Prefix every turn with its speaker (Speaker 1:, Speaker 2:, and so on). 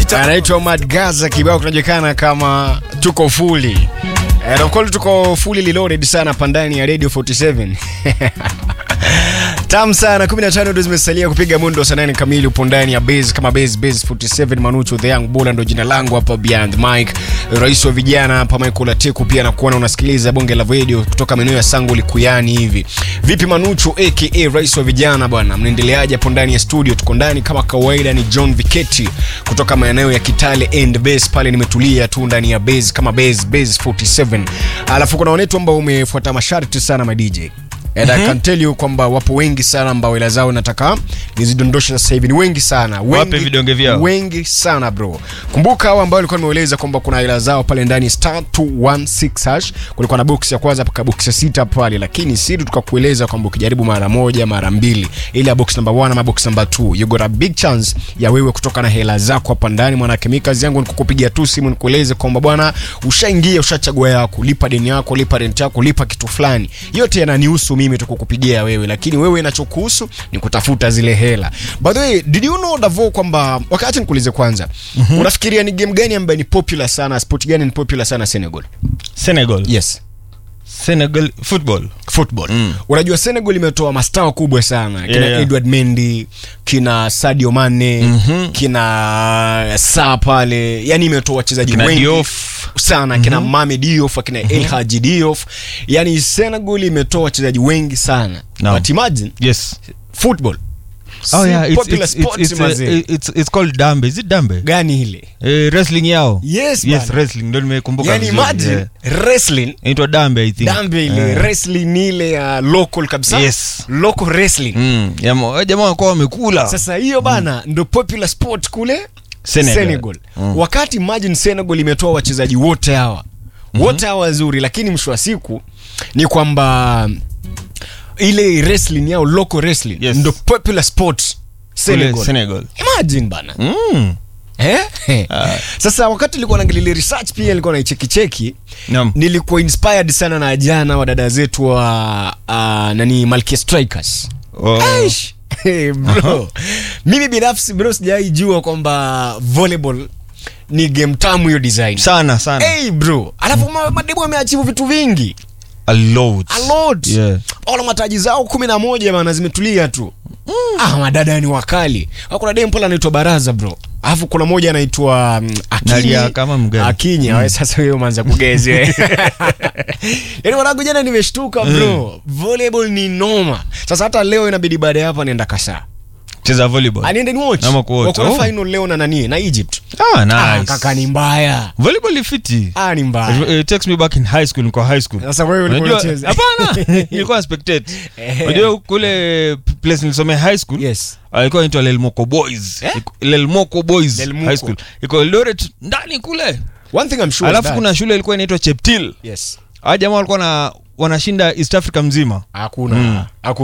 Speaker 1: anaitwa Mad Gaza, kibao kinajulikana kama tuko fuli. Eh, of course tuko fully reloaded sana pandani ya Radio 47. Tam sana 15 ndio zimesalia kupiga mundo saa 8 kamili upo ndani ya base kama base base 47 Manucho the Young Bull ndo jina langu hapa Beyond Mike, rais wa vijana hapa Michael Atiku pia na kuona unasikiliza bonge la radio kutoka maeneo ya Sango Likuyani hivi. Vipi Manucho aka rais wa vijana bwana, mnaendeleaje hapo ndani ya studio? Tuko ndani kama kawaida, ni John Viketi kutoka maeneo ya Kitale and base pale, nimetulia tu ndani ya base kama base base 47. Alafu kuna wanetu ambao umefuata masharti sana ma DJ And I can tell you kwamba wapo wengi sana ambao hela zao nataka nizidondoshe sasa hivi, ni wengi sana wengi,
Speaker 2: Wape vidonge vyao.
Speaker 1: wengi sana bro. Kumbuka hao ambao nilikuwa nimeeleza kwamba kuna hela zao pale ndani star 216 hash, kulikuwa na box ya kwanza mpaka box ya sita pale, lakini siri tukakueleza kwamba ukijaribu mara moja mara mbili, ile ya box number 1 ama box number 2 you got a big chance ya wewe kutoka na hela zako hapa ndani. Mwanake mimi kazi yangu ni kukupigia tu simu nikueleze kwamba bwana, ushaingia ushachagua yako, lipa deni yako, lipa rent yako, lipa kitu fulani, yote yananihusu mimi tu kukupigia wewe, lakini wewe inachokuhusu ni kutafuta zile hela. By the way, did you know Davo kwamba wakati nikuulize kwanza, unafikiria ni game gani ambayo ni popular sana, sport gani ni popular sana Senegal?
Speaker 2: Senegal.
Speaker 1: Yes.
Speaker 2: Senegal football.
Speaker 1: Football.
Speaker 2: Mm.
Speaker 1: Unajua Senegal imetoa mastaa wakubwa sana kina
Speaker 2: Yeah, yeah.
Speaker 1: Edward Mendy, kina Sadio Mane,
Speaker 2: Mhm.
Speaker 1: kina Sa pale, yani imetoa wachezaji
Speaker 2: Kina
Speaker 1: wengi
Speaker 2: Diouf.
Speaker 1: sana kina Mame Diouf akina El Hadji Diouf, yani Senegal imetoa wachezaji wengi sana
Speaker 2: Naam.
Speaker 1: but imagine
Speaker 2: Yes.
Speaker 1: football
Speaker 2: Oh
Speaker 1: Si
Speaker 2: yeah, it's
Speaker 1: popular
Speaker 2: it's it's
Speaker 1: sports,
Speaker 2: it's,
Speaker 1: mazee.
Speaker 2: uh, it's it's called dambe. Is it dambe?
Speaker 1: gani ile
Speaker 2: Eh, wrestling yao.
Speaker 1: yes,
Speaker 2: Yes,
Speaker 1: bana.
Speaker 2: wrestling ndio nimekumbuka
Speaker 1: yani
Speaker 2: vizuri.
Speaker 1: imagine
Speaker 2: yeah.
Speaker 1: wrestling
Speaker 2: Inaitwa dambe I think.
Speaker 1: dambe ile
Speaker 2: Eh.
Speaker 1: wrestling ile ya local kabisa
Speaker 2: Yes.
Speaker 1: local wrestling
Speaker 2: Mm. Jamaa jamaa wako wamekula.
Speaker 1: sasa hiyo bana ndo popular sport kule
Speaker 2: Senegal.
Speaker 1: Senegal. Wakati imagine Senegal imetoa wachezaji wote hawa wote hawa wazuri, lakini mwisho wa siku ni kwamba ile wrestling yao local wrestling
Speaker 2: Yes.
Speaker 1: ndo popular sport
Speaker 2: Kule
Speaker 1: Senegal.
Speaker 2: Senegal.
Speaker 1: Imagine bana
Speaker 2: Mm.
Speaker 1: eh?
Speaker 2: Ah.
Speaker 1: Sasa wakati nilikuwa naangalia research pia nilikuwa naichekicheki
Speaker 2: Naam.
Speaker 1: nilikuwa inspired sana na jana wa dada zetu wa uh, nani Malkia Strikers
Speaker 2: Oh.
Speaker 1: Aish. Hey, bro mimi binafsi bro sijai jua kwamba volleyball ni game tamu hiyo design
Speaker 2: Sana sana.
Speaker 1: hey, bro alafu ma- mademu ameachivu vitu vingi
Speaker 2: A lot.
Speaker 1: a lot
Speaker 2: Yeah.
Speaker 1: wala mataji zao kumi na moja bana zimetulia tu ah, madada ni wakali Ah, kuna dem pale anaitwa baraza bro alafu kuna moja anaitwa mm, Akinyi.
Speaker 2: Nalia kama mgani.
Speaker 1: Akinyi, we sasa wewe umeanza kugezi we. yaani mwanangu jana nimeshtuka bro volleyball ni noma sasa hata leo inabidi baada ya hapa nienda kasaa
Speaker 2: Cheza volleyball.
Speaker 1: aniende ni watch
Speaker 2: Ama kuwatch.
Speaker 1: wako na
Speaker 2: Oh.
Speaker 1: final leo na nani na Egypt
Speaker 2: Ah,
Speaker 1: ah,
Speaker 2: nice.
Speaker 1: kaka ni mbaya
Speaker 2: Volleyball ni fiti.
Speaker 1: ah, ni mbaya
Speaker 2: It, it takes me back in high school, niko high school.
Speaker 1: sasa wewe ulikuwa
Speaker 2: Unajua-
Speaker 1: unacheza
Speaker 2: Hapana, nilikuwa na spectate.
Speaker 1: Eh.
Speaker 2: Unajua kule place nilisomea high school
Speaker 1: yes
Speaker 2: alikuwa inaitwa Lelmoko Boys.
Speaker 1: Eh?
Speaker 2: Iko- Lelmoko Boys
Speaker 1: Lelmoko.
Speaker 2: High School. Iko Eldoret ndani kule.
Speaker 1: one thing I'm sure is
Speaker 2: Alafu
Speaker 1: that-
Speaker 2: kuna shule ilikuwa inaitwa Cheptil.
Speaker 1: yes
Speaker 2: Hawa jamaa walikuwa na wanashinda East Africa mzima.
Speaker 1: hakuna
Speaker 2: Mm.
Speaker 1: hakuna